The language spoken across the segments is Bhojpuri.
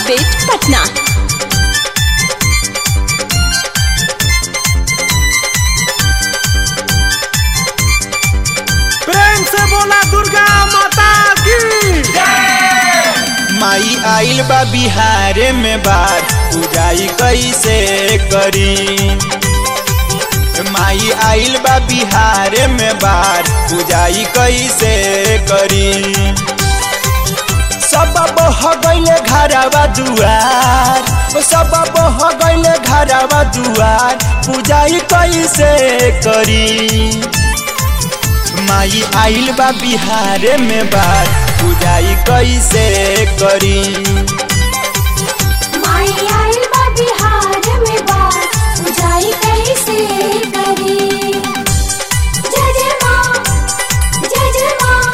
गेट पटना प्रेम से बोला दुर्गा माता की माई आइल बा बिहार में बार पूजाई कैसे करी माई आइल बा बिहार में बार पूजाई कैसे करी सब बह गईले घरवा दुआर सब बह गईले घरवा दुआर पूजाई कैसे करी माई आइल बा बिहार में बार पूजाई कैसे करी माई आइल बा बिहार में बार पूजाई कैसे करी जय जय माँ जय जय माँ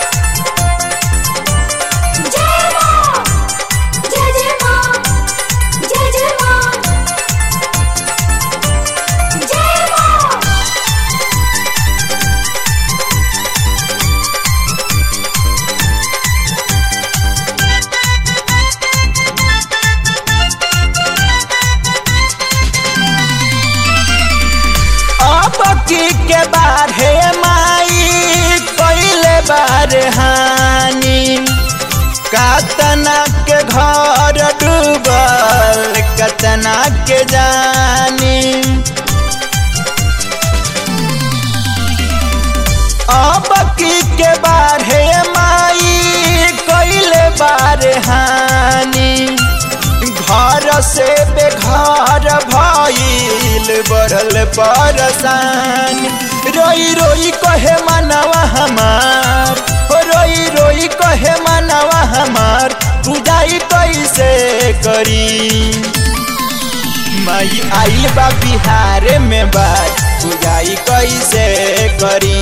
जय माँ जय जय माँ जय जय माँ जय माँ अब की के बार हे माई कैले बार हानि कतना के घर डूबल कतना के जानी अब की के बार हे माई कैले बार हानि घर से बेघर भइल बढ़ल परसान रोई रोई कहे मनवा हमार हो रोई रोई कहे मनवा हमार पूजाई कैसे करी माई आइल बा बिहार में बार पूजाई कैसे करी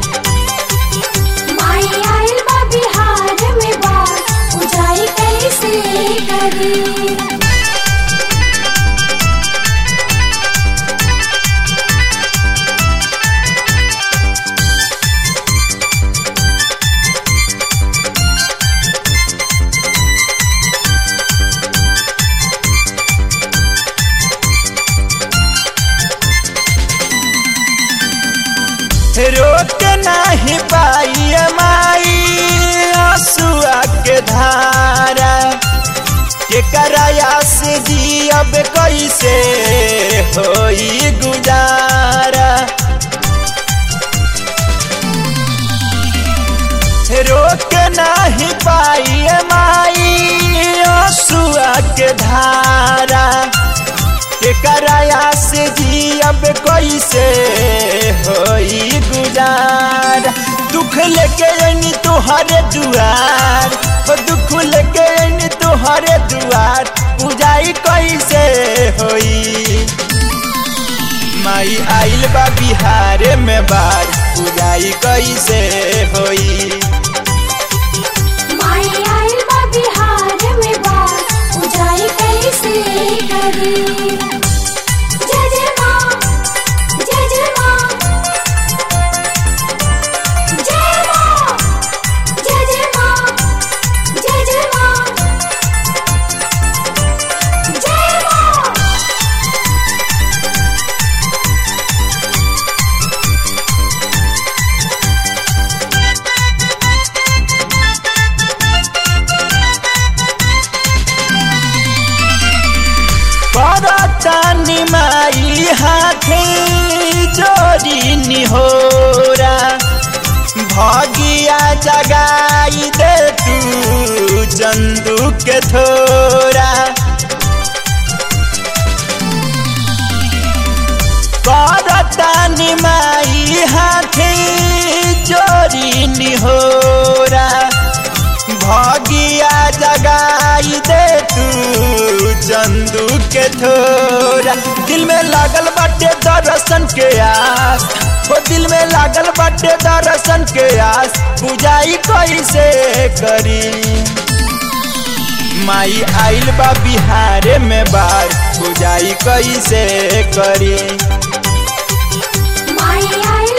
माई आइल बा बिहार में बार पूजाई कैसे करी रोक नहीं पाई माई आंसुआ के धारा के कराया से जियब कैसे होई गुजारा रोक नहीं पाई माई आंसुआ के धारा के कराया से जियब कैसे होई गुजार दुख लेके अनी तुहरे दुआर ओ दुख लेके अनी तुहरे दुआर पूजाई कैसे होई माई आइल बा बिहार में बार पूजाई कैसे होई माई आइल बा बिहार में बार पूजाई कैसे करी जय जय माँ जय जय माँ जय माँ जय जय माँ जय जय माँ जय माँ परतानी माई हाथे जोड़ी निहोरा भगिया जगाई दे तू चंदू के थोरा परतानी माई हाथे जोड़ी निहोरा भगिया जगाई दे तू चंदू के थोरा दिल में लागल बाटे दर्शन के आस ओ दिल में लागल बाटे दर्शन के आस पूजाई कैसे करी माई आइल बा बिहार में बार पूजाई कैसे करी माई आइल